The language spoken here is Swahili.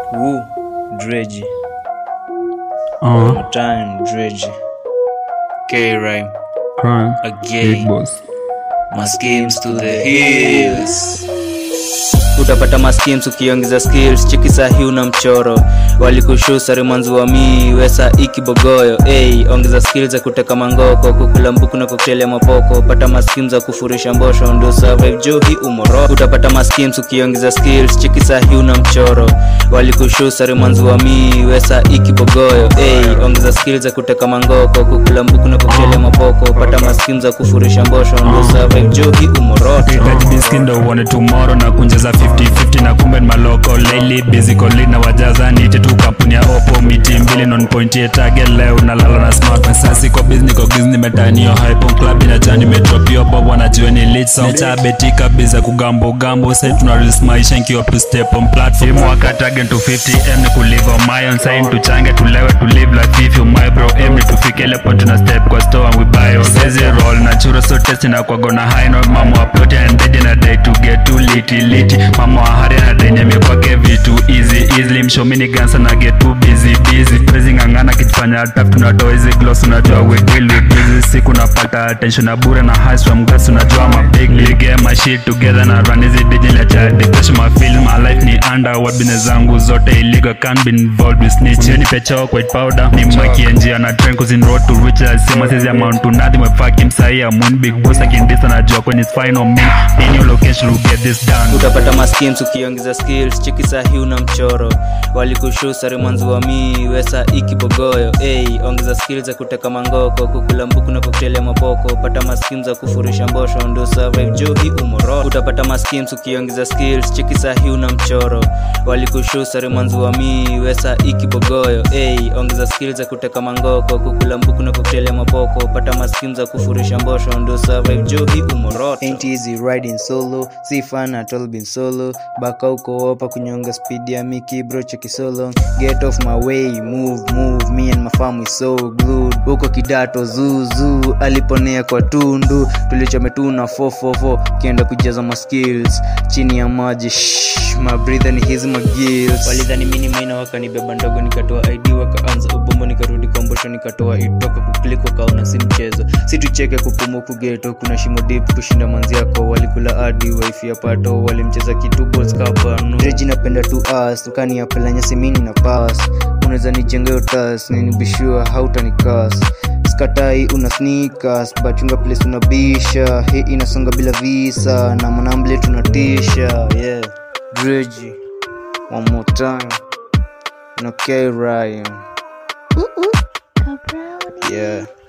Woo, Dredgy. Uh, One time, Dredgy. K-Rhyme. crime, Again. big boss. My schemes to the hills. utapata maskims ukiongeza skills chiki sahi una mchoro walikushusa rimanzi wa mii wesa ikibogoyo hey, ongeza skills za kuteka mangoko kukula mbuku na koktelia mapoko pata maskims za kufurisha mbosho ndio survive jo hii umoro utapata maskims ukiongeza skills chiki sahi una mchoro walikushusa rimanzi wa mii wesa ikibogoyo hey, ongeza skills za kuteka mangoko kukula mbuku na koktelia mapoko pata maskims za kufurisha mbosho ndio survive jo hii umoroto Hitaji diski ndo uone tomorrow na kunjaza 50-50 na kumbe ni maloko lately busy calling na wajaza nite tu kampuni ya opo miti mbili non point ye target leo nalala na smart sasa siko busy niko busy nimetani yo hype on club ina jani metropio yo bob wanajua ni lead song cha betika biza kugambo gambo say tuna release maisha nkiwa to step on platform waka target to 50 m ni kulive on my own sign tuchange tulewe to live like if you my bro m ni tufike ile point tuna step kwa store and we buy on sezi roll na chura so test na kwa gona high no mama wa plot and dead na day to get too liti liti mama wa hari na denye mi kwake vitu easy easily mshomini gansa na get too busy busy praising ngangana kijifanya tap tunatoa hizi gloss unajua we deal with busy siku napata attention na bure na high from gas unajua ma big league get my shit together na run hizi digital cha depression my feel my life ni under what business zangu zote illegal can't be involved with snitch yani pecha white powder ni mwaki njia na train cause in road to reach I see my size amount to nothing my fucking say I'm one big boss I can this and I joke when it's fine on me in your location will get this done utapata maskims ukiongeza skills chiki sahi una mchoro walikushusa rimanzi wa mii wesa ikibogoyo hey, ongeza skills za kuteka mangoko kukula mbuku na koktelia mapoko pata maskims za kufurisha mbosho ndio survive jo hii umoro utapata maskims ukiongeza skills chiki sahi una mchoro walikushusa rimanzi wa mii wesa ikibogoyo hey, ongeza skills za kuteka mangoko kukula mbuku na koktelia mapoko pata maskims za kufurisha mbosho ndio survive jo hii umoroto Ain't easy riding solo. Si fun at all been solo. Baka uko hapa kunyonga speed ya Mickey bro cheki solo. Get off my way, move, move. Me and my fam we so glued. Huko kidato zuzu aliponea kwa tundu. Tulichometuna 444 kienda kujaza ma skills. Chini ya maji shh, my breather ni hizi my gills. Walidhani mini maina wakanibeba ndogo nikatoa ID wakaanza ubombo nikarudi kwa mbosho nikatoa itoka kuklik wakaona si mchezo. Si tucheke kupumua kugeto kuna shimo deep kushinda manzi yako walikula hadi wifi ya pato walimcheza kitu balls kapano reji napenda tu us ukani apela nyasi mini na pass unaweza nijenga yo tas ninibishua hautanikas skatai una sneakers bachunga place unabisha hii inasonga bila visa na manamble tunatisha yeah dreji one more time no K Ryan yeah